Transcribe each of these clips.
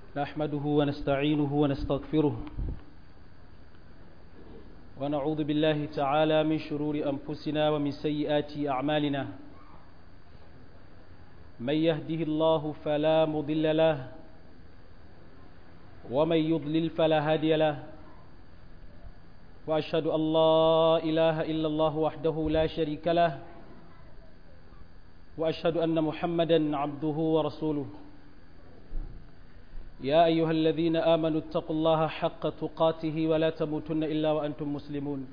نحمده ونستعينه ونستغفره ونعوذ بالله تعالى من شرور أنفسنا ومن سيئات أعمالنا من يهده الله فلا مضل له ومن يضلل فلا هادي له وأشهد أن لا إله إلا الله وحده لا شريك له وأشهد أن محمدا عبده ورسوله يا أيها الذين آمنوا اتقوا الله حق تقاته ولا تموتن إلا وأنتم مسلمون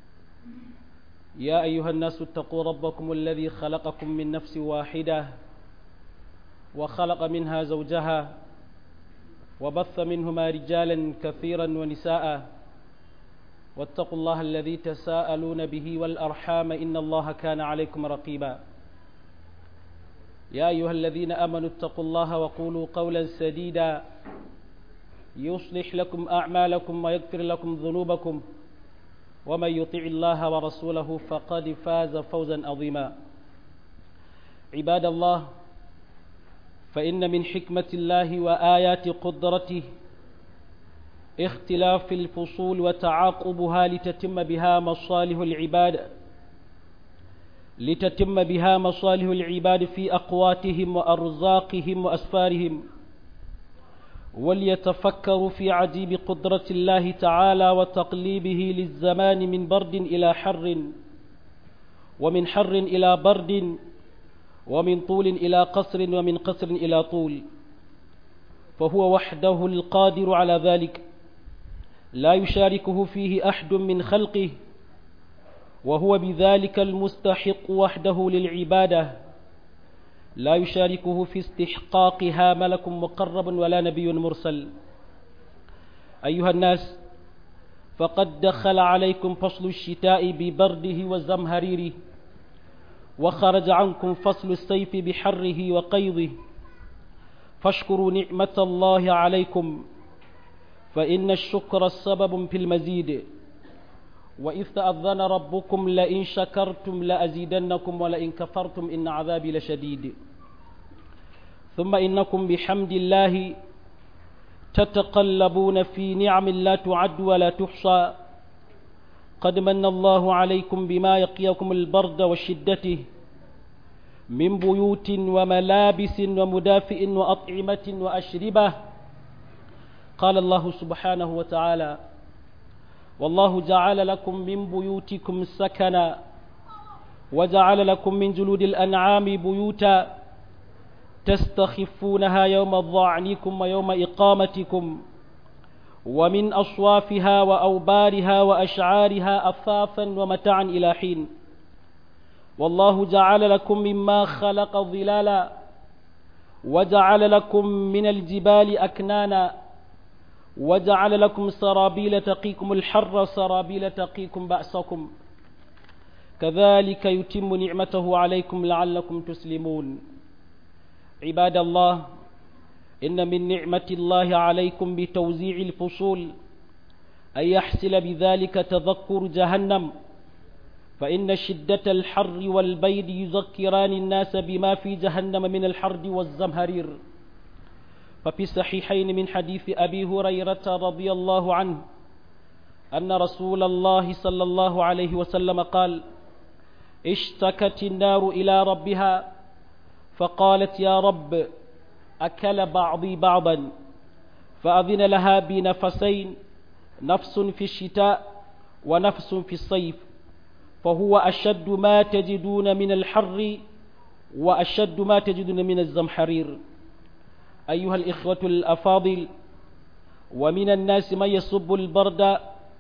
يا أيها الناس اتقوا ربكم الذي خلقكم من نفس واحدة وخلق منها زوجها وبث منهما رجالا كثيرا ونساء واتقوا الله الذي تساءلون به والأرحام إن الله كان عليكم رقيبا يا أيها الذين آمنوا اتقوا الله وقولوا قولا سديدا يصلح لكم أعمالكم ويغفر لكم ذنوبكم ومن يطع الله ورسوله فقد فاز فوزا عظيما عباد الله فإن من حكمة الله وآيات قدرته اختلاف الفصول وتعاقبها لتتم بها مصالح العباد لتتم بها مصالح العباد في أقواتهم وأرزاقهم وأسفارهم وليتفكروا في عجيب قدرة الله تعالى وتقليبه للزمان من برد إلى حر ومن حر إلى برد ومن طول إلى قصر ومن قصر إلى طول فهو وحده القادر على ذلك لا يشاركه فيه أحد من خلقه وهو بذلك المستحق وحده للعبادة لا يشاركه في استحقاقها ملك مقرب ولا نبي مرسل أيها الناس فقد دخل عليكم فصل الشتاء ببرده وزمهريره وخرج عنكم فصل السيف بحره وقيضه فاشكروا نعمة الله عليكم فإن الشكر السبب في المزيد وإذ تأذن ربكم لئن شكرتم لأزيدنكم ولئن كفرتم إن عذابي لشديد ثم إنكم بحمد الله تتقلبون في نعم لا تعد ولا تحصى قد من الله عليكم بما يقيكم البرد وشدته من بيوت وملابس ومدافئ وأطعمة وأشربة قال الله سبحانه وتعالى والله جعل لكم من بيوتكم سكنا وجعل لكم من جلود الأنعام بيوتا تستخفونها يوم ضعنكم ويوم إقامتكم ومن أصوافها وأوبارها وأشعارها أثاثا ومتاعا إلى حين والله جعل لكم مما خلق ظلالا وجعل لكم من الجبال أكنانا وجعل لكم سرابيل تقيكم الحر سرابيل تقيكم بأسكم كذلك يتم نعمته عليكم لعلكم تسلمون عباد الله إن من نعمة الله عليكم بتوزيع الفصول أن يحصل بذلك تذكر جهنم فإن شدة الحر والبيد يذكران الناس بما في جهنم من الحرد والزمهرير ففي الصحيحين من حديث أبي هريرة رضي الله عنه أن رسول الله صلى الله عليه وسلم قال اشتكت النار إلى ربها فقالت يا رب أكل بعضي بعضا فأذن لها بنفسين نفس في الشتاء ونفس في الصيف فهو أشد ما تجدون من الحر وأشد ما تجدون من الزمحرير أيها الإخوة الأفاضل ومن الناس من يصب البرد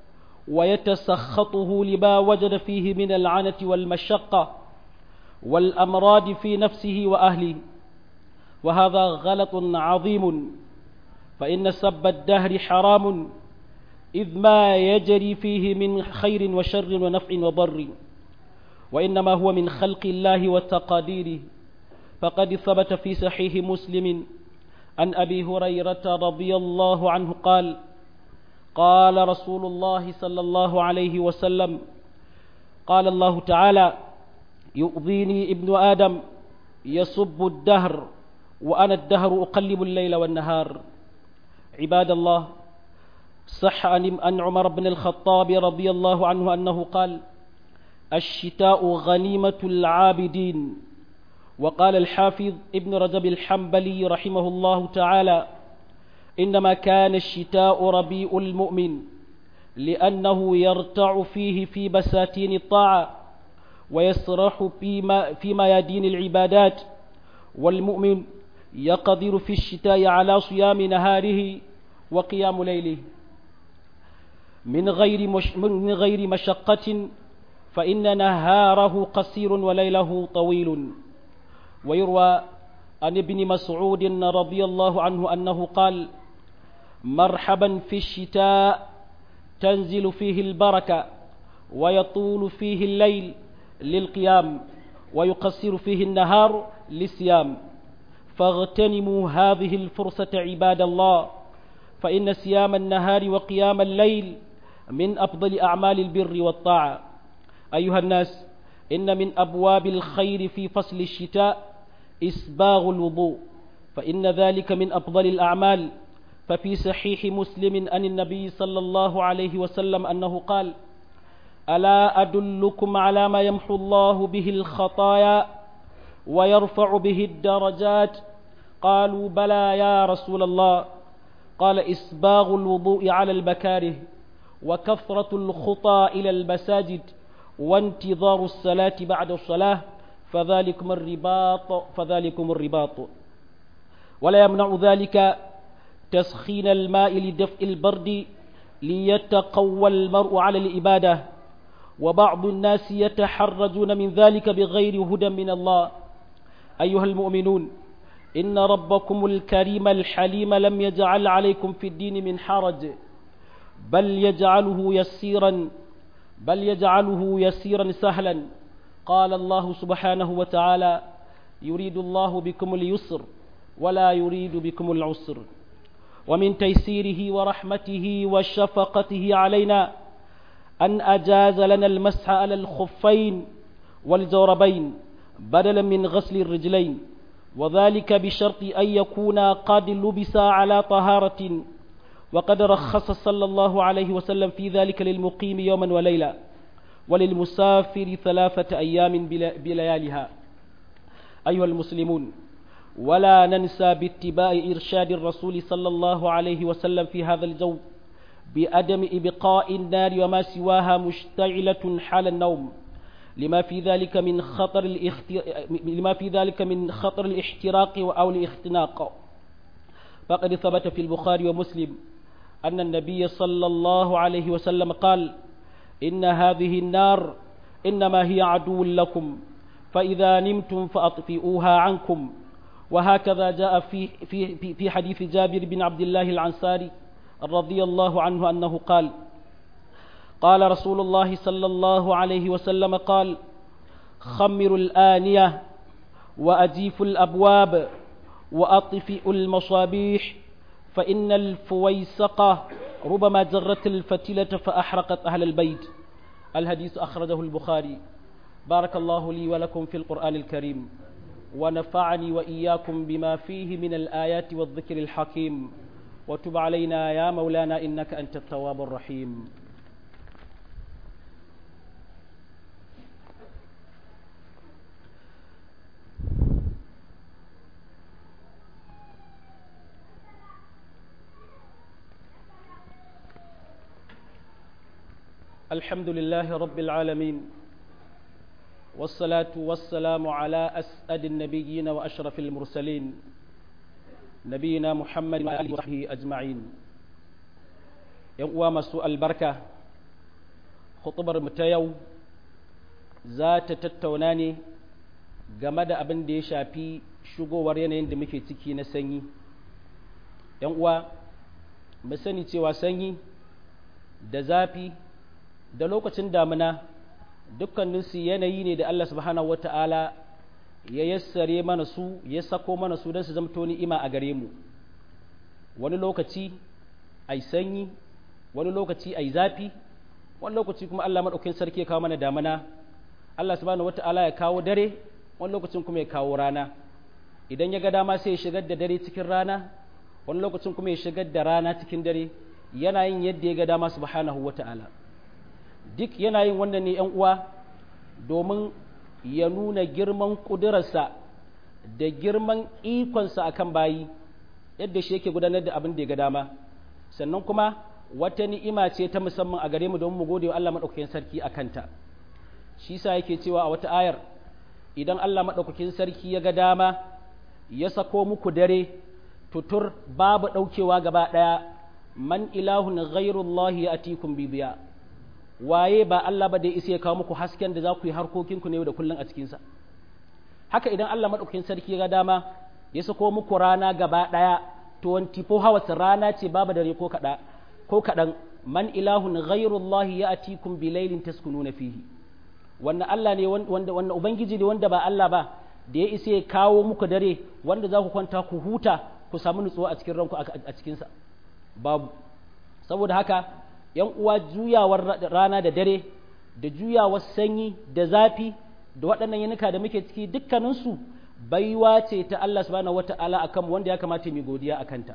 ويتسخطه لما وجد فيه من العنة والمشقة والأمراض في نفسه وأهله وهذا غلط عظيم فإن سب الدهر حرام إذ ما يجري فيه من خير وشر ونفع وضر وإنما هو من خلق الله وتقاديره فقد ثبت في صحيح مسلم عن أبي هريرة رضي الله عنه قال قال رسول الله صلى الله عليه وسلم قال الله تعالى يؤذيني ابن آدم يسب الدهر وأنا الدهر أقلب الليل والنهار عباد الله صح عن عمر بن الخطاب رضي الله عنه أنه قال الشتاء غنيمة العابدين وقال الحافظ ابن رجب الحنبلي رحمه الله تعالى إنما كان الشتاء ربيع المؤمن لأنه يرتع فيه في بساتين الطاعة ويسرح فيما, فيما يدين العبادات والمؤمن يقدر في الشتاء على صيام نهاره وقيام ليله من غير مش من غير مشقة فإن نهاره قصير وليله طويل ويروى عن ابن مسعود رضي الله عنه أنه قال مرحبا في الشتاء تنزل فيه البركة ويطول فيه الليل للقيام ويقصر فيه النهار للصيام فاغتنموا هذه الفرصة عباد الله فإن صيام النهار وقيام الليل من أفضل أعمال البر والطاعة أيها الناس إن من أبواب الخير في فصل الشتاء إسباغ الوضوء فإن ذلك من أفضل الأعمال ففي صحيح مسلم أن النبي صلى الله عليه وسلم أنه قال ألا أدلكم على ما يمحو الله به الخطايا ويرفع به الدرجات قالوا بلى يا رسول الله قال إسباغ الوضوء على المكاره وكثرة الخطى إلى المساجد وانتظار الصلاة بعد الصلاة فذلكم الرباط فذلكم الرباط ولا يمنع ذلك تسخين الماء لدفء البرد ليتقوى المرء على الإبادة وبعض الناس يتحرجون من ذلك بغير هدى من الله أيها المؤمنون إن ربكم الكريم الحليم لم يجعل عليكم في الدين من حرج بل يجعله يسيرا بل يجعله يسيرا سهلا قال الله سبحانه وتعالى يريد الله بكم اليسر ولا يريد بكم العسر ومن تيسيره ورحمته وشفقته علينا أن أجاز لنا المسح على الخفين والجوربين بدلا من غسل الرجلين وذلك بشرط أن يكونا قد لبسا على طهارة وقد رخص صلى الله عليه وسلم في ذلك للمقيم يوما وليلة وللمسافر ثلاثة أيام بليالها أيها المسلمون ولا ننسى باتباع إرشاد الرسول صلى الله عليه وسلم في هذا الجو بأدم إبقاء النار وما سواها مشتعلة حال النوم لما في ذلك من خطر الاختر... لما في ذلك من خطر الاحتراق أو الاختناق فقد ثبت في البخاري ومسلم أن النبي صلى الله عليه وسلم قال إن هذه النار إنما هي عدو لكم فإذا نمتم فأطفئوها عنكم وهكذا جاء في في في حديث جابر بن عبد الله العنصاري رضي الله عنه أنه قال قال رسول الله صلى الله عليه وسلم قال خمروا الآنية وأجيفوا الأبواب وأطفئوا المصابيح فإن الفويسقة ربما جرت الفتيلة فأحرقت أهل البيت الحديث أخرجه البخاري بارك الله لي ولكم في القرآن الكريم ونفعني وإياكم بما فيه من الآيات والذكر الحكيم وتب علينا يا مولانا إنك أنت التواب الرحيم الحمد لله رب العالمين والصلاة والسلام على أسعد النبيين وأشرف المرسلين نبينا محمد وآله وصحبه أجمعين يوم مسوء البركة خطبر متيو ذات تتوناني game da abin da ya shafi shigowar yanayin da muke ciki na sanyi ‘yan uwa mu sani cewa sanyi da zafi da lokacin damina dukkaninsu yanayi ne da Allah subhanahu wa ta'ala ya yassare mana su ya sako mana su don su zamto ni'ima a gare mu wani lokaci ai sanyi wani lokaci ai zafi wani lokaci kuma Allah maɗaukin sarki ya kawo mana damina Allah subhanahu wa ta'ala ya kawo dare wani lokacin kuma ya kawo rana idan ya ga dama sai ya shigar da dare cikin rana wani lokacin kuma ya shigar da rana cikin dare yana yin yadda ya ga dama subhanahu wata'ala duk yana yin wannan ne yan uwa domin ya nuna girman ƙudurarsa da girman ikonsa akan bayi yadda shi yake gudanar da abin da ya ga dama sannan kuma wata ni'ima ce ta musamman a gare mu don mu gode wa Allah maɗaukakin sarki a kanta shi sa yake cewa a wata ayar idan Allah maɗaukakin sarki ya ga dama ya sako muku dare tutur babu ɗaukewa gaba ɗaya man ilahun ghairullahi ya atikum bibiya waye ba Allah ba da ya isa ya kawo muku hasken da za ku yi harkokinku ne da kullum a cikinsa haka idan Allah maɗaukakin sarki ya ga dama ya sako muku rana gaba ɗaya 24 hours rana ce babu dare ko kaɗa ko kaɗan man ilahun ghairullahi ya atikum bilailin taskununa fihi wannan Allah ne wanda wannan ubangiji ne wanda ba Allah ba da ya isa ya kawo muku dare wanda za ku kwanta ku huta ku samu nutsuwa a cikin ranku a cikinsa babu saboda haka yan uwa juyawar rana da dare da juyawar sanyi da zafi da waɗannan yanuka da muke ciki dukkaninsu baiwa ce ta Allah subhanahu wata'ala akan wanda ya kamata mu godiya a kanta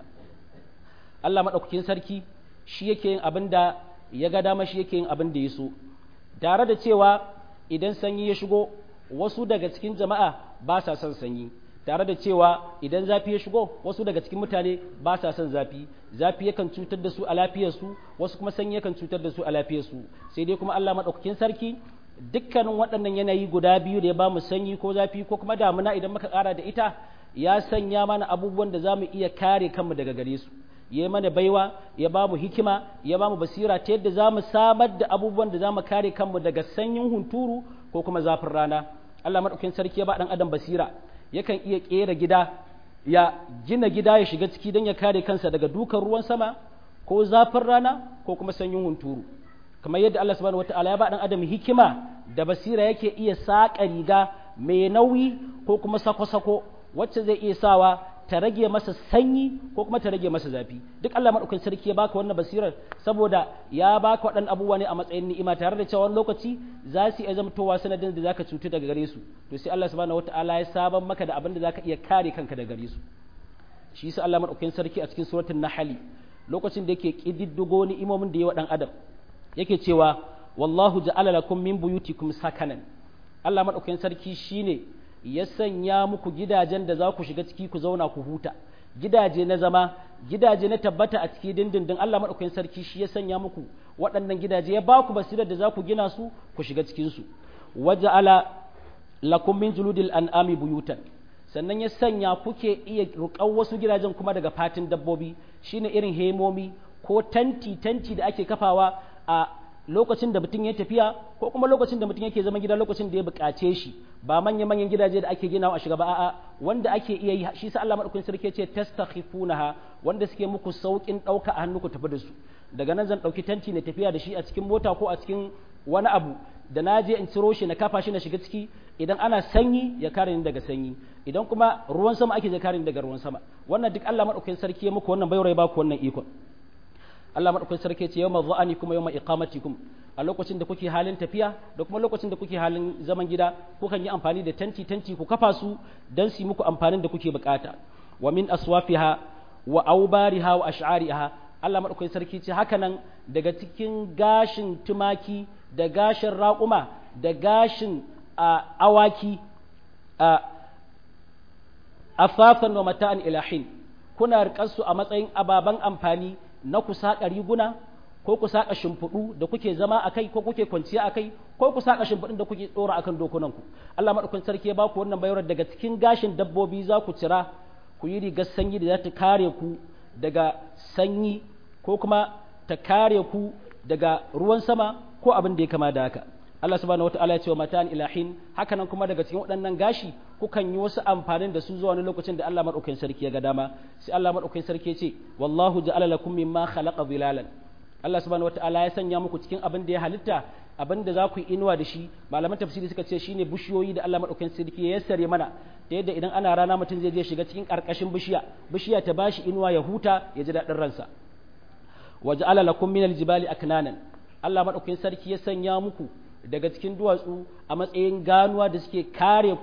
Allah maɗaukakin sarki shi yake yin abin da ya ga dama shi yake yin abin da ya so tare da cewa idan sanyi ya shigo wasu daga cikin jama'a ba sa son sanyi tare da cewa idan zafi ya shigo wasu daga cikin mutane ba sa son zafi zafi yakan cutar da su a lafiyarsu wasu kuma sanyi yakan cutar da su a lafiyarsu sai dai kuma Allah maɗaukakin sarki dukkanin waɗannan yanayi guda biyu da ya ba mu sanyi ko zafi ko kuma damuna idan muka ƙara da ita ya sanya mana abubuwan da za mu iya kare kanmu daga gare su ya yi mana baiwa ya ba mu hikima ya ba mu basira ta yadda za mu samar da abubuwan da za mu kare kanmu daga sanyin hunturu ko kuma zafin rana Allah maɗaukakin sarki ya ba ɗan adam basira yakan iya ƙera gida ya gina gida ya shiga ciki don ya kare kansa daga dukan ruwan sama ko zafin rana ko kuma sanyin hunturu kamar yadda Allah subhanahu wataala ya ba ɗan adam hikima da basira yake iya saƙa riga mai nauyi ko kuma sako-sako wacce zai iya sawa ta rage masa sanyi ko kuma ta rage masa zafi duk Allah madaukakin sarki ya baka wannan basirar saboda ya baka waɗannan abubuwa ne a matsayin ni'ima tare da cewa wani lokaci za su iya zamtowa sanadin da zaka cutu daga gare su to sai Allah subhanahu wataala ya saban maka da abin da zaka iya kare kanka daga gare su shi yasa Allah madaukakin sarki a cikin suratul nahl lokacin da yake kididdigo ni'imomin da ya wa dan adam yake cewa wallahu ja'ala lakum min buyutikum sakanan Allah madaukakin sarki shine ya sanya muku gidajen da za ku shiga ciki ku zauna ku huta gidaje na zama gidaje na tabbata a ciki dindindin Allah madaukakin sarki shi ya sanya muku waɗannan gidaje ya ba ku basirar da za ku gina su ku shiga cikin su waja'ala lakum min juludil an'ami buyutan sannan ya sanya kuke iya ruƙan wasu gidajen kuma daga fatin dabbobi shine irin hemomi ko tanti tanti da ake kafawa a lokacin da mutum ya tafiya ko kuma lokacin da mutum yake zama gida lokacin da ya buƙace shi ba manya-manyan gidaje da ake ginawa a shiga ba a'a wanda ake iya yi shi sa Allah madaukakin sarki ce tastakhifunaha wanda suke muku saukin dauka a hannu ku tafi da su daga nan zan dauki tanti na tafiya da shi a cikin mota ko a cikin wani abu da na je in ciro shi na kafa shi na shiga ciki idan ana sanyi ya kare ni daga sanyi idan kuma ruwan sama ake ya kare ni daga ruwan sama wannan duk Allah madaukakin sarki ya muku wannan bayar ya baku wannan ikon Allah madaukakin sarki ce yawma dha'ani kuma yawma iqamatikum a lokacin da kuke halin tafiya da kuma lokacin da kuke halin zaman gida kukan yi amfani da tanti tanti ku kafa su dan su muku amfanin da kuke bukata wa min aswafiha wa aubariha wa ash'ariha Allah madaukakin sarki ce haka nan daga cikin gashin tumaki da gashin raƙuma da gashin awaki afafan wa mata'an ilahin kuna riƙarsu a matsayin ababen amfani na ku saƙa riguna ko ku saƙa shimfiɗu da kuke zama a kai ko kuke kwanciya a kai ko ku saƙa shimfiɗun da kuke ɗora akan dokunanku Allah maɗaukakin sarki ya ba ku wannan bayar daga cikin gashin dabbobi za ku cira ku yi rigar sanyi da za ta kare ku daga sanyi ko kuma ta kare ku daga ruwan sama ko abin da ya kama da haka Allah subhanahu wataala ya ce wa matan ilahin hakanan kuma daga cikin waɗannan gashi kukan yi wasu amfanin da su zuwa wani lokacin da Allah madaukakin sarki ya ga dama sai Allah madaukakin sarki ya ce wallahu ja'ala lakum mimma khalaqa zilalan Allah subhanahu wataala ya sanya muku cikin abin da ya halitta abin da za ku yi inuwa da shi malaman tafsiri suka ce shine bishiyoyi da Allah madaukakin sarki ya yassare mana ta yadda idan ana rana mutum zai je shiga cikin karkashin bishiya bishiya ta bashi inuwa ya huta ya ji daɗin ransa waja'ala lakum minal jibali aknanan Allah madaukakin sarki ya sanya muku daga cikin duwatsu a matsayin ganuwa da suke kare ku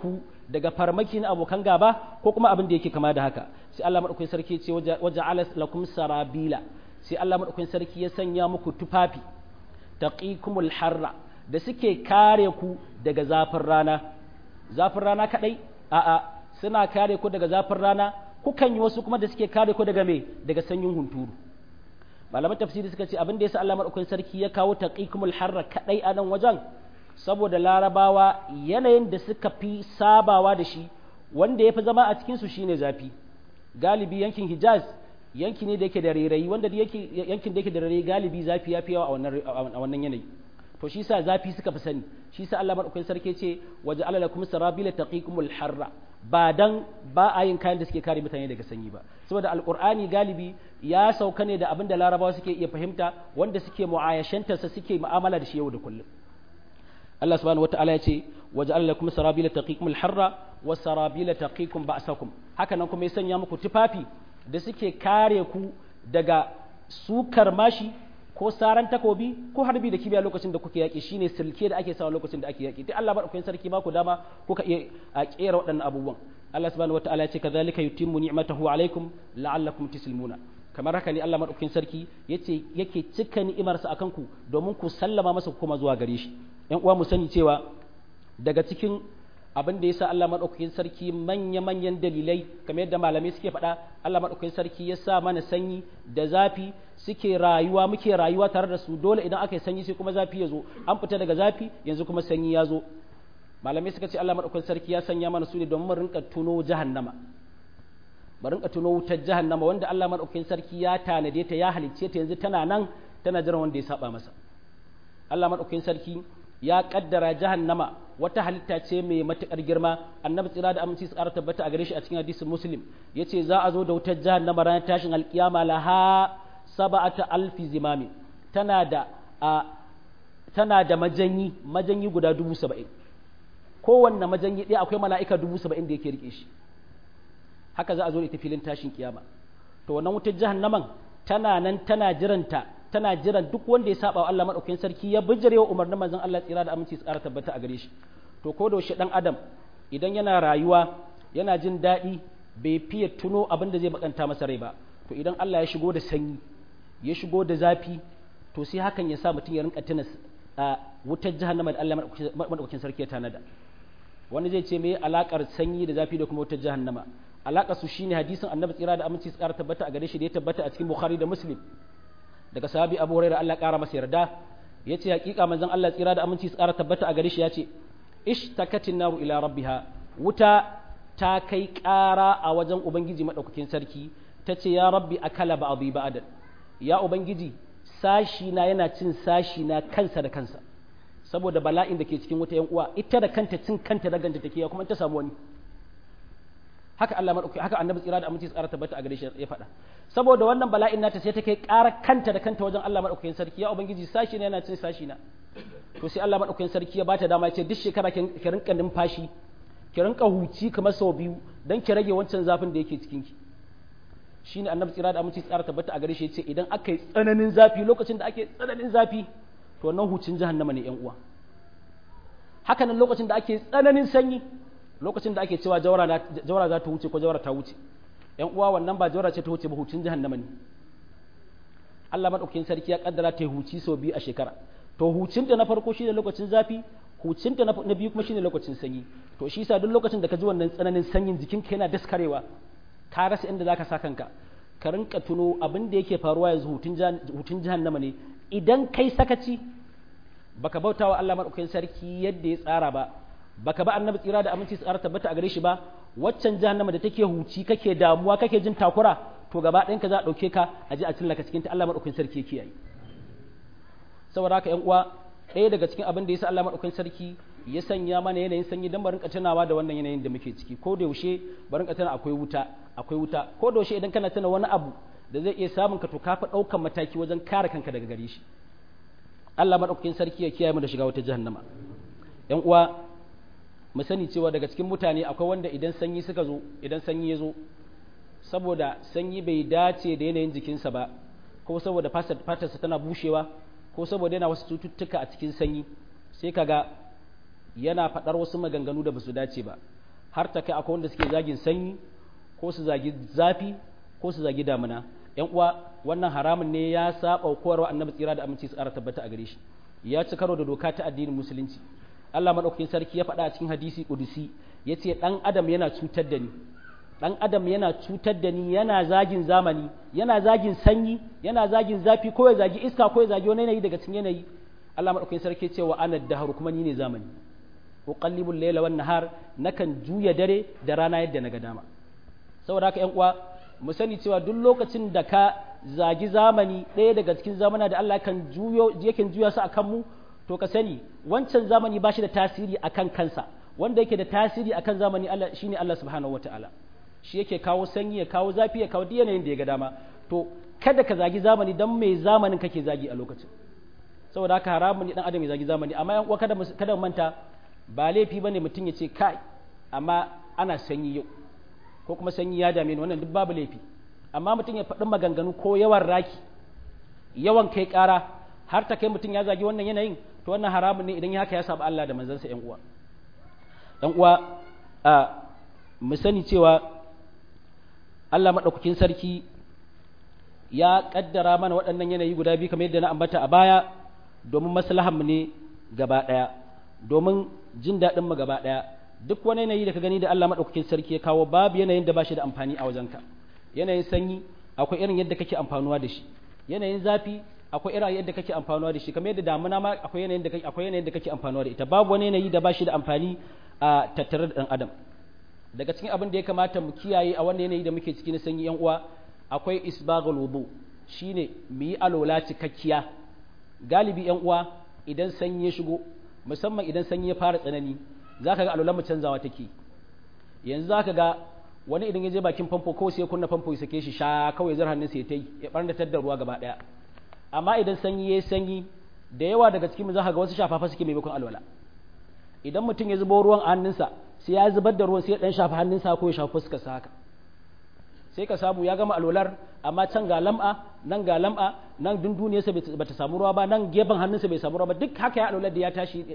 daga farmaki na abokan gaba ko kuma abin da yake kama da haka sai Allah madaukakin sarki ce waja'ala lakum sarabila sai Allah madaukakin sarki ya sanya muku tufafi taqikumul harra da suke kare ku daga zafin rana zafin rana kadai a'a suna kare ku daga zafin rana kukan yi wasu kuma da suke kare ku daga me daga sanyin hunturu malaman tafsiri suka ce abin da yasa Allah madaukakin sarki ya kawo taqikumul harra kadai a nan wajen saboda larabawa yanayin da suka fi sabawa da shi wanda ya fi zama a cikin su shine zafi galibi yankin Hijaz yanki ne da yake da rairayi wanda yankin da yake da rairayi galibi zafi ya fi yawa a wannan yanayi to shi sa zafi suka fi sani shi sa Allah madaukakin sarki ce waje ala lakum sarabila taqikumul harra ba dan ba a yin kayan da suke kare mutane daga sanyi ba saboda alqur'ani galibi ya sauka ne da abin da larabawa suke iya fahimta wanda suke mu'ayashanta sa suke mu'amala da shi yau da kullum Allah subhanahu wata'ala ya ce waje ala lakum sarabila taqikumul harra wa sarabila taqikum ba'sakum haka nan kuma ya sanya muku tufafi da suke kare ku daga sukar mashi ko saran takobi ko harbi da kibiya lokacin da kuke yaƙi shine silke da ake sawa lokacin da ake yaƙi duk Allah madaukakin sarki ba ku dama kuka iya a kera waɗannan abubuwan Allah subhanahu wataala ya ce kadhalika yutimmu ni'matahu alaikum la'allakum tuslimuna kamar haka ne Allah madaukakin sarki yace yake cika ni'imarsa akan ku domin ku sallama masa kuma zuwa gare shi ƴan uwa mu sani cewa daga cikin abin da yasa Allah madaukakin sarki manya-manyan dalilai kamar yadda malamai suke faɗa Allah madaukakin sarki ya sa mana sanyi da zafi suke rayuwa muke rayuwa tare da su dole idan aka yi sanyi sai kuma zafi ya zo an fita daga zafi yanzu kuma sanyi ya zo malamai suka ce Allah madaukakin sarki ya sanya mana su ne domin mu rinka tuno jahannama mu rinka tuno wutar jahannama wanda Allah madaukakin sarki ya tanade ta ya halicce ta yanzu tana nan tana jiran wanda ya saba masa Allah madaukakin sarki ya kaddara jahannama wata halitta ce mai matukar girma annabi tsira da aminci su ƙara tabbata a gare shi a cikin hadisin muslim yace za a zo da wutar jahannama ranar tashin alkiyama laha saba'ata alfi zimami tana da a tana da majanyi majanyi guda dubu saba'in kowanne majanyi ɗaya akwai mala'ika dubu saba'in da yake rike shi haka za a zo da ita filin tashin kiyama to wannan wutar jahannaman tana nan tana jiranta tana jiran duk wanda ya saba wa Allah madaukakin sarki ya bijire wa umarnin manzon Allah tsira da aminci su ƙara tabbata a gare shi to ko da shi dan adam idan yana rayuwa yana jin daɗi bai fiye tuno abin da zai bakanta masa rai ba to idan Allah ya shigo da sanyi ya shigo da zafi to sai hakan ya sa mutum ya rinka tuna a wutar jahannama da Allah madaukakin sarki ya tanada wani zai ce me alakar sanyi da zafi da kuma wutar jahannama alakar su shine hadisin annabi tsira da aminci su ƙara tabbata a gare shi da ya tabbata a cikin bukhari da muslim daga sahabi abu hurairah Allah ƙara masa yarda ya ce hakika manzon Allah tsira da aminci su ƙara tabbata a gare shi ya ce ishtakatin naru ila rabbiha wuta ta kai ƙara a wajen ubangiji madaukakin sarki ta ce ya rabbi akala ba abu ba'adan ya ubangiji sashi na yana cin sashi na kansa da kansa saboda bala'in da ke cikin wuta yan uwa ita da kanta cin kanta da ganta take ya kuma ta samu wani haka Allah madauki haka annabi tsira da aminci tsara tabbata a gare shi ya faɗa saboda wannan bala'in nata sai take ƙara kanta da kanta wajen Allah madaukakin sarki ya ubangiji sashi na yana cin sashi na to sai Allah madaukakin sarki ya bata dama ya ce duk shekara ki rinka numfashi ki rinka huci kamar sau biyu dan ki rage wancan zafin da yake cikin ki shine annabi tsira da aminci tsara tabbata a gare shi ya ce idan aka yi tsananin zafi lokacin da ake tsananin zafi to wannan hucin jahannama ne yan uwa haka nan lokacin da ake tsananin sanyi lokacin da ake cewa jawara za ta wuce ko jawara ta wuce yan uwa wannan ba jawara ce ta wuce ba hucin jahannama ne Allah madaukakin sarki ya kaddara ta huci sau biyu a shekara to hucin ta na farko shine lokacin zafi hucin ta na biyu kuma shine lokacin sanyi to shi yasa duk lokacin da ka ji wannan tsananin sanyin jikinka yana daskarewa ka rasa inda zaka sa kanka ka rinka tuno abin da yake faruwa yanzu hutun jahannama ne idan kai sakaci baka bauta wa Allah madaukakin sarki yadda ya tsara ba baka ba annabi tsira da aminci tsara tabbata a gare shi ba waccan jahannama da take huci kake damuwa kake jin takura to gaba ɗayan ka za a ɗauke ka a ji a cillaka cikin ta Allah madaukakin sarki ya kiyaye saboda haka ƴan uwa ɗaya daga cikin abin da yasa Allah madaukakin sarki ya sanya mana yanayin sanyi dan barin tunawa da wannan yanayin da muke ciki ko da yaushe barin tuna akwai wuta akwai wuta ko da yaushe idan kana tuna wani abu da zai iya samun ka to ka fa ɗaukan mataki wajen kare kanka daga gare shi Allah madaukakin sarki ya kiyaye mu da shiga wata jahannama ƴan uwa mu sani cewa daga cikin mutane akwai wanda idan sanyi suka zo idan sanyi ya zo saboda sanyi bai dace da yanayin jikinsa ba ko saboda fatarsa tana bushewa ko saboda yana wasu cututtuka a cikin sanyi sai kaga yana faɗar wasu maganganu da basu dace ba har ta kai akwai wanda suke zagin sanyi ko su zagi zafi ko su zagi damuna yan uwa wannan haramun ne ya saba koyarwa annabi tsira da aminci su ƙara tabbata a gare shi ya ci karo da doka ta addinin musulunci Allah madaukakin sarki ya faɗa a cikin hadisi kudusi yace dan adam yana cutar da ni dan adam yana cutar da ni yana zagin zamani yana zagin sanyi yana zagin zafi ko ya zagi iska ko ya zagi wani yanayi daga cikin yanayi Allah madaukakin sarki ce wa ana dahar kuma ni ne zamani uqallibul layla wan nahar nakan juya dare da rana yadda naga dama saboda haka ƴan uwa mu sani cewa duk lokacin da ka zagi zamani ɗaya daga cikin zamana da Allah kan juyo yake juya su akan mu to ka sani wancan zamani ba shi da tasiri akan kansa wanda yake da tasiri akan zamani Allah shine Allah subhanahu wataala shi yake kawo sanyi ya kawo zafi ya kawo yanayin da ya ga dama to kada ka zagi zamani dan mai zamanin kake zagi a lokacin saboda haka haramun ne dan adam ya zagi zamani amma yan uwa kada kada manta ba laifi bane mutum ya ce kai amma ana sanyi yau ko kuma sanyi ya dame ni wannan duk babu laifi amma mutum ya faɗi maganganu ko yawan raki yawan kai ƙara har ta kai mutum ya zagi wannan yanayin to wannan haramun ne idan ya haka ya saba Allah da manzansa yan uwa dan uwa a mu sani cewa Allah maɗaukakin sarki ya ƙaddara mana waɗannan yanayi guda biyu kamar yadda na ambata a baya domin maslahanmu ne gaba ɗaya domin jin daɗinmu gaba ɗaya duk wani yanayi da ka gani da Allah maɗaukakin sarki ya kawo babu yanayin da ba shi da amfani a wajenka yanayin sanyi akwai irin yadda kake amfanuwa da shi yanayin zafi akwai irin yadda kake amfanuwa da shi kamar yadda damuna ma akwai yanayin da kake akwai yanayin da kake amfanuwa da ita babu wani yanayi da ba shi da amfani a tattare da ɗan adam daga cikin abin da ya kamata mu kiyaye a wannan yanayi da muke ciki na sanyi yan uwa akwai isbaghul wudu shine mu yi alola cikakkiya galibi yan uwa idan sanyi ya shigo musamman idan sanyi ya fara tsanani zaka ga alolan mu canzawa take yanzu zaka ga wani idan ya je bakin famfo kawai sai ya kunna famfo ya sake shi sha kawai zar hannun sa ya tai ya barnatar da ruwa gaba daya amma idan sanyi yayi sanyi da yawa daga cikin mu zaka ga wasu shafafa suke maimakon alwala idan mutum ya zubo ruwan a hannunsa sai ya zubar da ruwan sai ya dan shafa hannunsa ko ya shafa fuskarsa haka sai ka samu ya gama alwalar amma can ga lam'a nan ga lam'a nan dunduniyarsa ba ta samu ruwa ba nan gefen hannunsa bai samu ruwa ba duk haka ya alwalar da ya tashi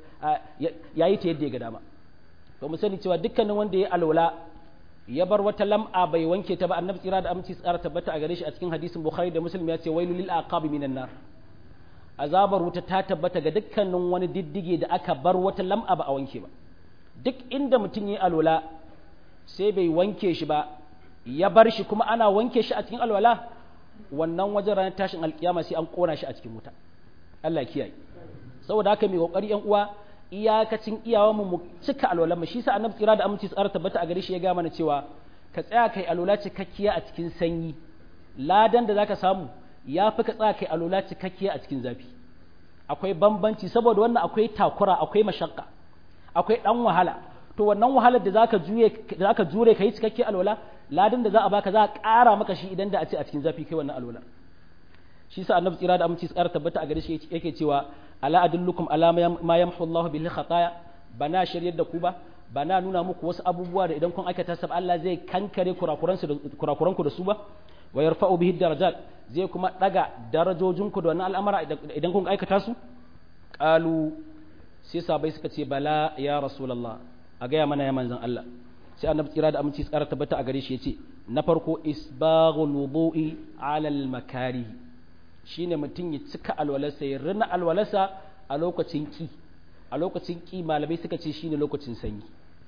ya yi ta yadda ya ga dama to mu sani cewa dukkanin wanda ya alwala ya bar wata lam'a bai wanke ta ba annabi tsira da aminci tsara tabbata a gare shi a cikin hadisin bukhari da muslim ya ce wailul lil aqabi minan nar azabar wuta ta tabbata ga dukkanin wani diddige da aka bar wata lam'a ba a wanke ba duk inda mutum ya alwala sai bai wanke shi ba ya bar shi kuma ana wanke shi a cikin alwala wannan wajen ranar tashin alkiyama sai an kona shi a cikin wuta Allah kiyaye saboda haka mai kokari yan uwa iyakacin iyawan mu cika alwalan mu shi sa annabi tsira da aminci tsara tabbata a gare shi ya ga mana cewa ka tsaya kai alwala cikakkiya a cikin sanyi ladan da zaka samu ya fi ka tsaya kai alwala cikakkiya a cikin zafi akwai bambanci saboda wannan akwai takura akwai mashakka akwai dan wahala to wannan wahalar da zaka juye da zaka jure kai cikakke alwala ladan da za a baka za a ƙara maka shi idan da a ce a cikin zafi kai wannan alwala shi sa annabi tsira da aminci tsara tabbata a gare shi yake cewa ala adullukum ala ma yamhu Allah bihi khataya bana shiryar da ku ba bana nuna muku wasu abubuwa da idan kun aikata sab Allah zai kankare kurakuransu da kurakuranku da su ba wa yarfa'u bihi darajat zai kuma daga darajojinku da wannan al'amara idan kun aikata su qalu sai sabai suka ce bala ya rasulullah a gaya mana ya manzan Allah sai annabi tsira da aminci tsara tabbata a gare shi yace na farko isbaghul wudu'i ala al makari shine mutum ya cika alwalarsa ya rina alwalarsa a lokacin ki a lokacin ki malamai suka ce shine lokacin sanyi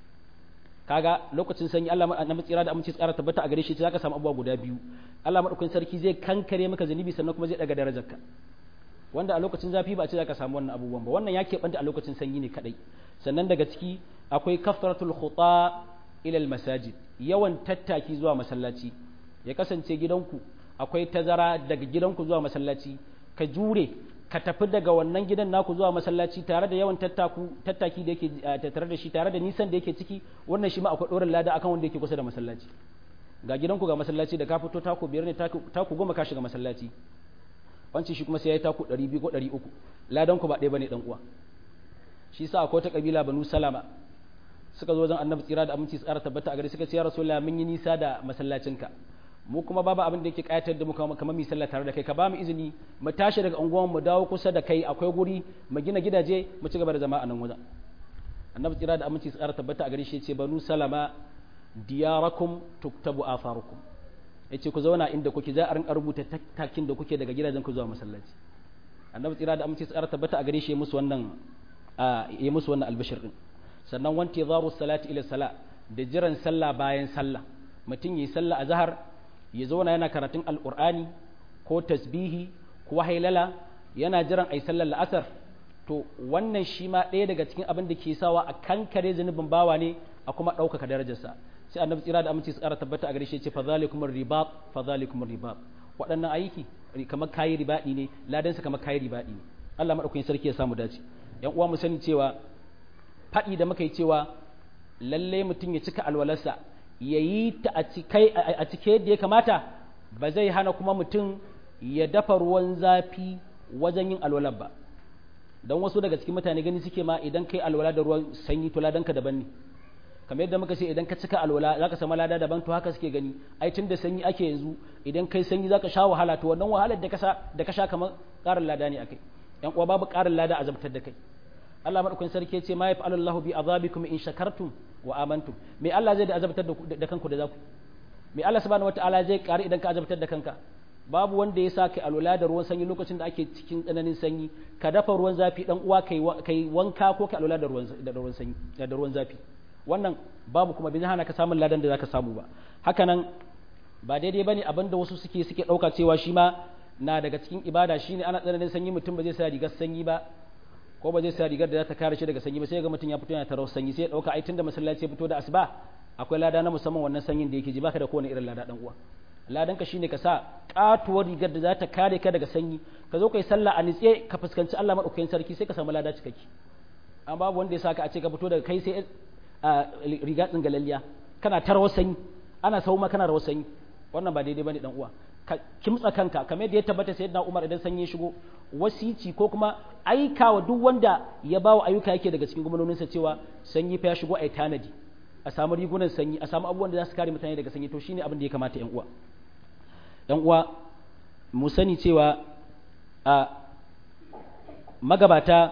kaga lokacin sanyi Allah annabi tsira da aminci tsara tabbata a gare shi zaka samu abubuwa guda biyu Allah madaukakin sarki zai kankare maka zanibi sannan kuma zai daga darajarka wanda a lokacin zafi ba a ce zaka samu wannan abubuwan ba wannan ya keɓanta a lokacin sanyi ne kadai sannan daga ciki akwai kafaratul khuta ila masajid yawan tattaki zuwa masallaci ya kasance gidanku akwai tazara daga gidanku zuwa masallaci ka jure ka tafi daga wannan gidan naku zuwa masallaci tare da yawan tattaku tattaki da yake tattare da shi tare da nisan da yake ciki wannan shi ma akwai ɗorin lada akan wanda yake kusa da masallaci ga gidanku ga masallaci da ka fito taku biyar ne taku goma ka shiga masallaci wancan shi kuma sai ya yi taku ɗari biyu ko ɗari uku ladan ku ba ɗaya bane ɗan uwa shi sa akwai ta kabila banu salama suka zo wajen annabi tsira da aminci tsara tabbata a gari suka ce ya rasulullah mun yi nisa da masallacinka mu kuma babu abin da yake kayatar da mu kamar mu sallah tare da kai ka ba mu izini mu tashi daga unguwan mu dawo kusa da kai akwai guri mu gina gidaje mu ci gaba da zama a nan wajen annabi tsira da aminci tsara tabbata a gare shi ce banu salama diyarakum tuktabu afarukum yace ku zauna inda kuke za a rinka rubuta tattakin da kuke daga gidajen ku zuwa masallaci annabi tsira da aminci tsara tabbata a gare shi musu wannan ya musu wannan albashir din sannan wanti zaru salati ila sala da jiran sallah bayan sallah mutum yi sallah a zahar ya zauna yana karatun alqur'ani ko tasbihi ko hailala yana jiran ai sallar la'asar to wannan shi ma ɗaya daga cikin abin da ke sawa a kankare zunubin bawa ne a kuma ɗaukaka darajarsa sai annabi tsira da aminci tsara tabbata a gare shi ce fa zalikumur ribat fa zalikumur ribat waɗannan aiki kamar kayi ribaɗi ne ladansa kamar kayi ribaɗi ne Allah madaukakin sarki ya samu dace yan uwa mu sani cewa faɗi da muka yi cewa lalle mutum ya cika alwalarsa ya yi ta a cike yadda ya kamata ba zai hana kuma mutum ya dafa ruwan zafi wajen yin alwalar ba don wasu daga cikin mutane gani suke ma idan kai alwala da ruwan sanyi to ladanka daban ne kamar yadda muka ce idan ka cika alwala zaka samu lada daban to haka suke gani ai tun da sanyi ake yanzu idan kai sanyi zaka sha wahala to wannan wahalar da ka sha da ka sha kamar ƙarin lada ne akai yan uwa babu ƙarin lada azabtar da kai Allah madaukakin sarki ce ma yaf'alu Allahu bi azabikum in shakartum wa amantum me Allah zai da azabtar da kanku da zaku me Allah subhanahu wataala zai kare idan ka azabtar da kanka babu wanda ya sa kai alwala da ruwan sanyi lokacin da ake cikin tsananin sanyi ka dafa ruwan zafi dan uwa kai kai wanka ko ka alwala da ruwan da ruwan sanyi da ruwan zafi wannan babu kuma bin hana ka samun ladan da zaka samu ba haka nan ba daidai bane abinda wasu suke suke dauka cewa shi ma na daga cikin ibada shine ana tsananin sanyi mutum ba zai sa rigar sanyi ba ko ba zai sa rigar da za ta kare shi daga sanyi ba sai ga mutum ya fito yana tarar sanyi sai ya dauka ai tunda masallaci ya fito da asuba akwai lada na musamman wannan sanyin da yake ji baka da kowane irin lada dan uwa ladan ka shine ka sa katuwar rigar da za ta kare ka daga sanyi ka zo kai sallah a nitse ka fuskanci Allah madaukakin sarki sai ka samu lada cikakke amma babu wanda ya saka a ce ka fito daga kai sai riga tsingalalliya kana tarawar sanyi ana sau ma kana rawar sanyi wannan ba daidai bane dan uwa ka kimtsa kanka kamar yadda ya tabbata sayyidina Umar idan sanyi ya shigo wasici ko kuma aikawa duk wanda ya bawa ayyuka yake daga cikin gwamnoninsa cewa sanyi fa ya shigo ai tanadi a samu rigunan sanyi a samu abubuwan da za su kare mutane daga sanyi to shine abin da ya kamata yan uwa yan uwa mu sani cewa a magabata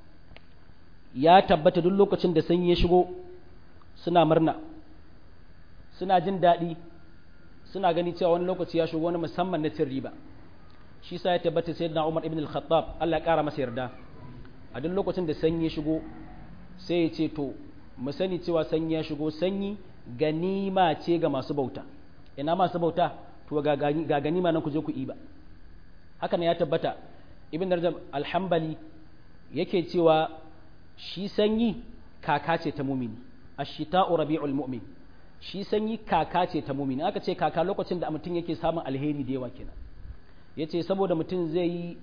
ya tabbata duk lokacin da sanyi ya shigo suna murna suna jin daɗi suna gani cewa wani lokaci ya shigo wani musamman na cin riba shi sa ya tabbata sai na umar ibn al-khattab Allah ya ƙara masa yarda a duk lokacin da sanyi ya shigo sai ya ce to mu sani cewa sanyi ya shigo sanyi ganima ce ga masu bauta ina masu bauta to ga ganima nan ku je ku iba haka ne ya tabbata ibn rajab al-hanbali yake cewa shi sanyi kaka ce ta mumini ashita'u rabi'ul mu'min shi sanyi kaka ce ta mumini aka ce kaka lokacin da mutum yake samun alheri da yawa kenan yace saboda mutum zai yi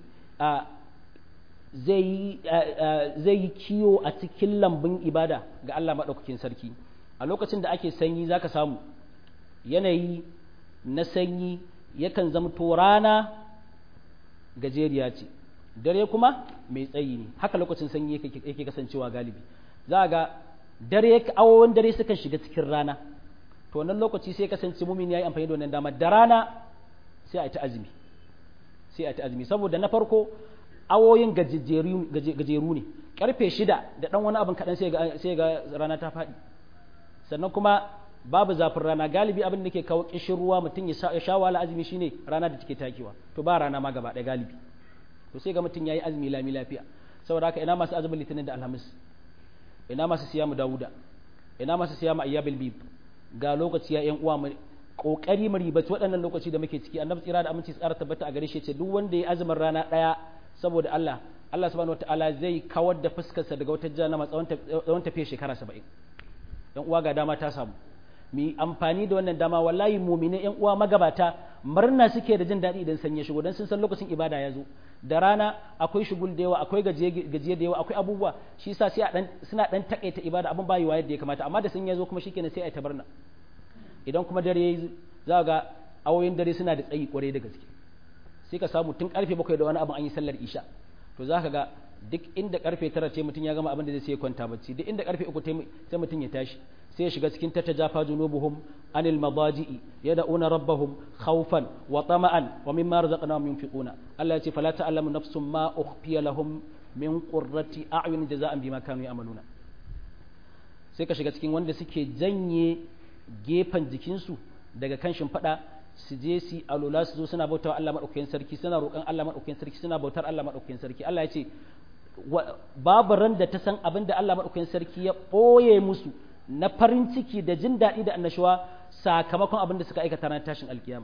zai yi zai yi kiyo a cikin lambun ibada ga Allah madaukakin sarki a lokacin da ake sanyi zaka samu yanayi na sanyi yakan zamto rana gajeriya ce dare kuma mai tsayi ne haka lokacin sanyi yake kasancewa galibi za ga dare awowin dare sukan shiga cikin rana to wannan lokaci sai kasance mumin yayi amfani da wannan dama da rana sai a yi ta azumi sai a yi ta azumi saboda na farko awoyin gajeru ne karfe shida da dan wani abin kaɗan sai ga rana ta faɗi sannan kuma babu zafin rana galibi abin da ke kawo kishin ruwa mutum ya sha wahala azumi shine rana da take takewa to ba rana ma gaba ɗaya galibi to sai ga mutum yayi azumi lami lafiya saboda haka ina masu azumin litinin da alhamis ina masu siyamu dawuda ina masu siyamu ayyabil bib ga lokaci ya yan uwa mu kokari mu ribaci waɗannan lokaci da muke ciki annabi tsira da aminci tsara tabbata a gare shi ce duk wanda ya azumin rana ɗaya saboda Allah Allah subhanahu wataala zai kawar da fuskarsa daga wata jahannama tsawon tafiya shekara saba'in yan uwa ga dama ta samu mu amfani da wannan dama wallahi mumine yan uwa magabata murna suke da jin daɗi idan sanya shigo dan sun san lokacin ibada ya zo da rana akwai shugul da yawa akwai gajiye da yawa akwai abubuwa shi yasa sai dan suna dan takaita ibada abin bayi yadda ya kamata amma da sun ya zo kuma shikenan sai ai tabarna idan kuma dare yayi za ga awoyin dare suna da tsayi kwarai da gaske sai ka samu tun karfe bakwai da wani abin an yi sallar isha to za ka ga duk inda karfe tara ce mutum ya gama abin da zai sai kwanta bacci duk inda karfe uku sai mutum ya tashi sai ya shiga cikin tatajafa junubuhum anil madaji'i yad'una rabbahum khawfan wa tama'an wa mimma razaqnahum yunfiquna Allah ya ce fala ta'lamu nafsum ma ukhfiya lahum min qurrati a'yun jaza'an bima kanu ya'maluna sai ka shiga cikin wanda suke janye gefen jikinsu daga kan shimfiɗa su je su alola su zo suna bautawa Allah maɗaukakin sarki suna roƙon Allah maɗaukakin sarki suna bautar Allah maɗaukakin sarki Allah ya ce babu ran da ta san abin da Allah maɗaukakin sarki ya ɓoye musu na farin ciki da jin daɗi da annashuwa sakamakon abin da suka aikata ranar tashin alkiyama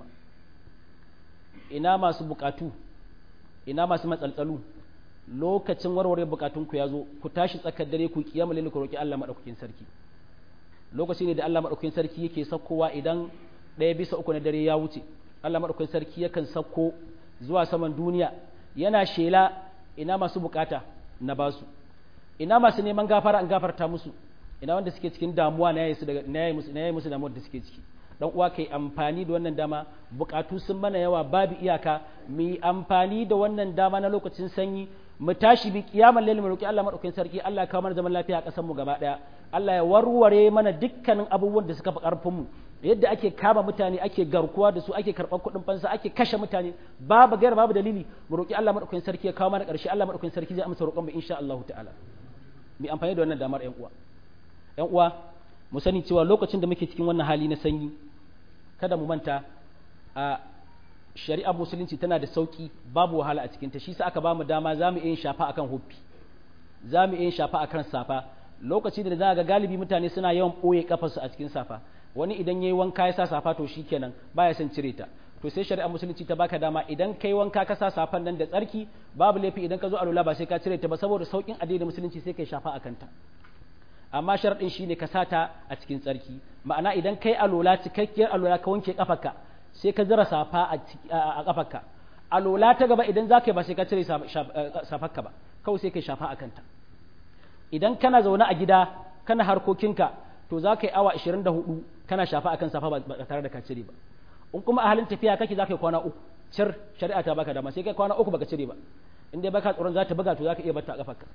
ina masu bukatu ina masu matsaltsalu lokacin warware bukatunku ya zo ku tashi tsakar dare ku kiyama lalle ku roki Allah madaukakin sarki lokaci ne da Allah madaukakin sarki yake sakkowa idan ɗaya bisa uku na dare ya wuce Allah madaukakin sarki yakan sakko zuwa saman duniya yana shela ina masu bukata na basu ina masu neman gafara an gafarta musu ina wanda suke cikin damuwa na yayi su daga na yayi musu na yayi musu damuwar da suke ciki dan uwa kai amfani da wannan dama bukatu sun mana yawa babu iyaka mu yi amfani da wannan dama na lokacin sanyi mu tashi bi kiyamar lail mu roki Allah madaukakin sarki Allah ya kawo mana zaman lafiya a kasar mu gaba daya Allah ya warware mana dukkanin abubuwan da suka fi karfin mu yadda ake kama mutane ake garkuwa da su ake karɓar kuɗin fansa ake kashe mutane babu gaira babu dalili mu roki Allah madaukakin sarki ya kawo mana ƙarshe Allah madaukakin sarki zai amsa roƙon mu insha Allah ta'ala mu amfani da wannan damar ƴan uwa ƴan uwa mu sani cewa lokacin da muke cikin wannan hali na sanyi kada mu manta a shari'ar musulunci tana da sauki babu wahala a cikinta shi sa aka ba mu dama za mu iya shafa akan huffi za mu iya shafa akan safa lokaci da za ga galibi mutane suna yawan ɓoye kafarsu a cikin safa wani idan yayi wanka ya sa safa to shikenan baya son cire ta to sai shari'ar musulunci ta baka dama idan kai wanka ka sa safan nan da tsarki babu laifi idan ka zo alula ba sai ka cire ta ba saboda saukin addinin musulunci sai kai shafa akan ta amma sharaɗin shine ka sata a cikin tsarki ma'ana idan kai alola cikakkiyar alola ka wanke kafarka sai ka zira safa a kafarka alola ta gaba idan za ka yi ba sai ka cire safarka ba kawai sai ka shafa a kanta idan kana zaune a gida kana harkokinka to za ka yi awa 24 kana shafa akan safa ba tare da ka cire ba in kuma a halin tafiya kake za ka yi kwana uku cir shari'a ta baka dama sai kai kwana uku baka cire ba in dai baka tsoron za ta buga to za ka iya bata a kafarka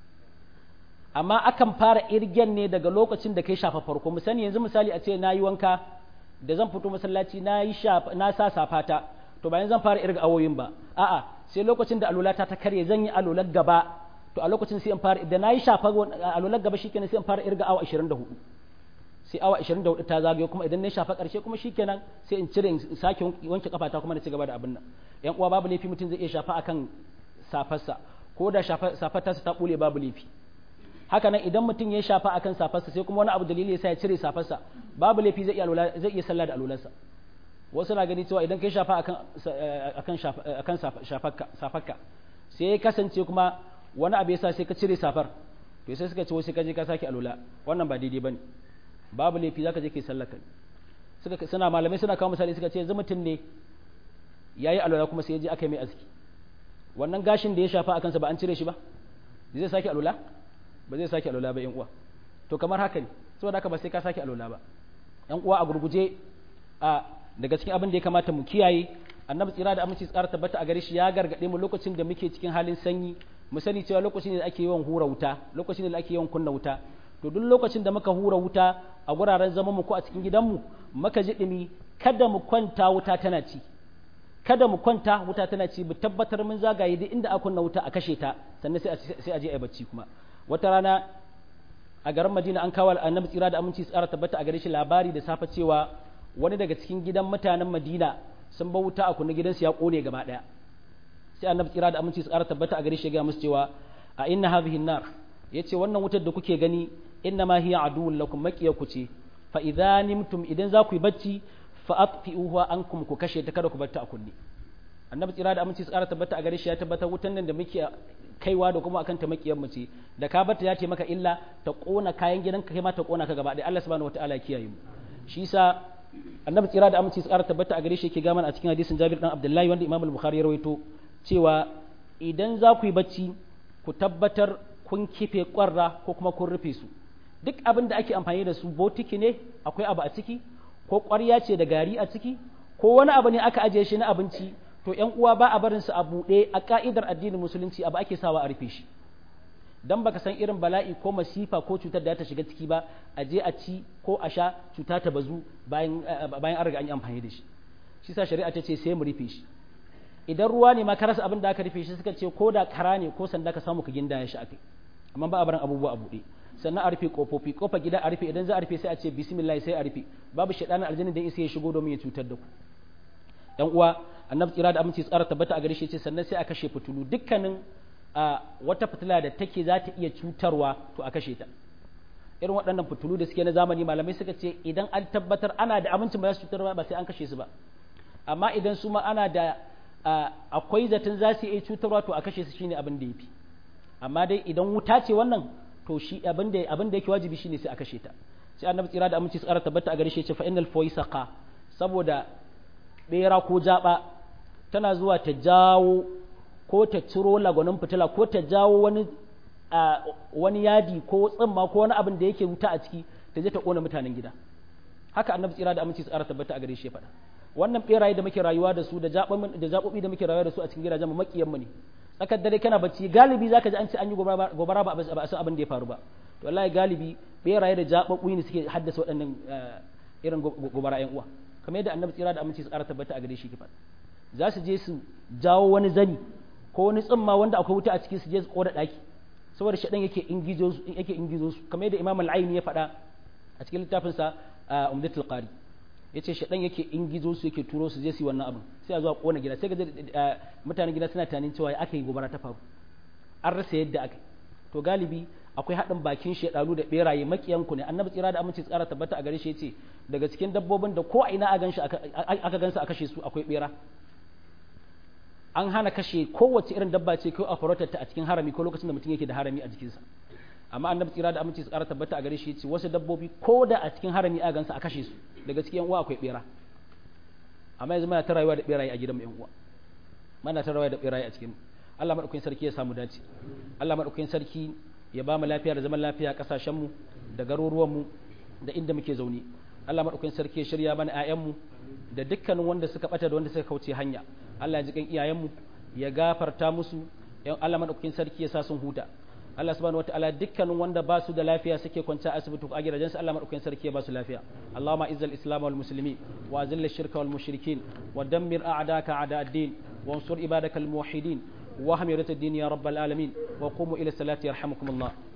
amma akan fara irgen ne daga lokacin da kai shafa farko mu sani yanzu misali a ce na yi wanka da zan fito masallaci na yi na sa safata to bayan zan fara irga awoyin ba a'a sai lokacin da alulata ta karye zan yi alular gaba to a lokacin sai in fara da na yi shafa alular gaba shikenan sai in fara irga awa 24 sai awa 24 ta zagayo kuma idan na shafa karshe kuma shikenan sai in cire in sake wanke kafata kuma na ci gaba da abin nan yan uwa babu laifi mutum zai iya shafa akan safarsa ko da safar ta ta bule babu laifi haka nan idan mutum ya shafa akan safarsa sai kuma wani abu dalili ya sa ya cire safarsa babu laifi zai iya zai iya sallah da alularsa wasu na gani cewa idan kai shafa akan akan akan shafarka safarka sai ya kasance kuma wani abu yasa sai ka cire safar to sai suka ce sai ka je ka sake alula wannan ba daidai bane babu laifi zaka je kai sallah kai suka suna malamai suna kawo misali suka ce yanzu mutum ne yayi alula kuma sai ya je aka yi mai aski wannan gashin da ya shafa akan sa ba an cire shi ba zai sake alula ba zai sake alwala ba yan uwa to kamar haka ne saboda haka ba sai ka sake alwala ba yan uwa a gurguje a daga cikin abin da ya kamata mu kiyaye annabi tsira da aminci tsara tabbata a gare shi ya gargade mu lokacin da muke cikin halin sanyi mu sani cewa lokacin ne da ake yawan hura wuta lokacin ne da ake yawan kunna wuta to duk lokacin da muka hura wuta a guraren zaman mu ko a cikin gidanmu muka ji dumi kada mu kwanta wuta tana ci kada mu kwanta wuta tana ci mu tabbatar mun zagaye duk inda aka kunna wuta a kashe ta sannan sai sai a je a bacci kuma wata rana a garin madina an kawo annabi tsira da aminci tsara tabbata a gare shi labari da safe cewa wani daga cikin gidan mutanen madina sun ba wuta a kunna gidansu ya kone gaba daya sai annabi tsira da aminci tsara tabbata a gare shi ya ga musu cewa a inna hadhihi nar yace wannan wutar da kuke gani inna ma hiya aduwwun lakum maqiyaku ce fa idza nimtum idan za ku yi bacci fa atfi'uha ankum ku kashe ta kada ku bar ta a kunne annabi tsira da aminci tsara tabbata a gare shi ya tabbatar wutan nan da muke kaiwa da kuma akan ta makiyar mace da ka barta ya ce maka illa ta kona kayan gidanka kai ma ta kona ka gaba ɗaya Allah subhanahu wataala ya kiyaye mu shi yasa annabi tsira da aminci tsara tabbata a gare shi yake ga mana a cikin hadisin Jabir dan Abdullahi wanda Imam al-Bukhari ya rawaito cewa idan za ku yi bacci ku tabbatar kun kife kwarra ko kuma kun rufe su duk abin da ake amfani da su botiki ne akwai abu a ciki ko ƙwarya ce da gari a ciki ko wani abu ne aka ajiye shi na abinci to ‘yan uwa ba a barinsu a buɗe a ƙa'idar addinin musulunci abu ake sawa a rufe shi don baka san irin bala'i ko masifa ko cutar da ta shiga ciki ba a je a ci ko a sha cuta ta bazu bayan an riga an yi amfani da shi shi sa shari'a ta ce sai mu rufe shi idan ruwa ne ma ka rasa abin da aka rufe shi suka ce ko da kara ne ko sanda ka samu ka gindaya shi akai amma ba a barin abubuwa a buɗe sannan a rufe kofofi kofar gida a rufe idan za a rufe sai a ce bismillah sai a rufe babu shaidanin aljanna da isa ya shigo domin ya cutar da ku yan uwa annabi tsira da aminci tsara tabbata a gare shi ce sannan sai a kashe fitulu dukkanin wata fitila da take za ta iya cutarwa to a kashe ta irin waɗannan fitulu da suke na zamani malamai suka ce idan an tabbatar ana da amincin ba za su cutar ba sai an kashe su ba amma idan su ma ana da akwai zaton za su iya cutarwa to a kashe su shine abin da yafi amma dai idan wuta ce wannan to shi abin da abin da yake wajibi shine sai a kashe ta sai annabi tsira da aminci tsara tabbata a gare shi ce fa innal fawaisaqa saboda bera ko jaba tana zuwa ta jawo ko ta ciro lagwanin fitila ko ta jawo wani wani yadi ko tsimma ko wani abin da yake wuta a ciki ta je ta kona mutanen gida haka annabi tsira da aminci tsara tabbata a gare shi ya faɗa wannan beraye da muke rayuwa da su da zaɓoɓi da muke rayuwa da su a cikin gidajen mu makiyan mu ne tsakar dare kana bacci galibi zaka ji an ce an yi gobara ba a san abin da ya faru ba to wallahi galibi beraye da zaɓoɓi ne suke haddasa waɗannan irin gobara ƴan uwa kamar yadda annabi tsira da aminci su ƙara tabbata a gare shi kifa za su je su jawo wani zani ko wani tsimma wanda akwai wuta a ciki su je su koda ɗaki saboda shaɗan yake ingizo su yake ingizo su kamar yadda imam al-aini ya faɗa a cikin littafinsa umdatul qari yace shaɗan yake ingizo su yake turo su je su yi wannan abin sai a zo a kona gida sai ga mutanen gida suna tunanin cewa aka yi gobara ta faru an rasa yadda aka to galibi akwai haɗin bakin shaɗanu da ɓeraye makiyanku ne annabi tsira da aminci tsara tabbata a gare shi yace daga cikin dabbobin da ko a ina aka gansu a kashe su akwai ɓera an hana kashe kowace irin dabba ce ko a farautar ta a cikin harami ko lokacin da mutum yake da harami a jikinsa amma annabi tsira da aminci tsara tabbata a gare shi yace wasu dabbobi ko da a cikin harami a gansu a kashe su daga cikin yan uwa akwai ɓera amma yanzu muna ta rayuwa da ɓeraye a gidan mu yan uwa muna ta rayuwa da ɓeraye a cikin Allah madaukakin sarki ya samu dace Allah madaukakin sarki ya ba mu lafiya da zaman lafiya a kasashenmu da garuruwanmu da inda muke zaune Allah maɗaukakin sarki ya shirya mana ‘ya'yanmu da dukkanin wanda suka ɓata da wanda suka kauce hanya Allah ya ji kan iyayenmu ya gafarta musu Allah maɗaukakin sarki ya sa sun huta Allah subhanahu wataala dukkanin wanda ba su da lafiya suke kwanta a asibiti ko a gidajen su Allah maɗaukakin sarki ya ba su lafiya Allahumma izzal islam wal muslimin wa azil shirka wal mushrikin wa dammir a'daka a'da ad-din wa ansur ibadaka al muwahhidin واهم يا الدين يا رب العالمين وقوموا إلى الصلاة يرحمكم الله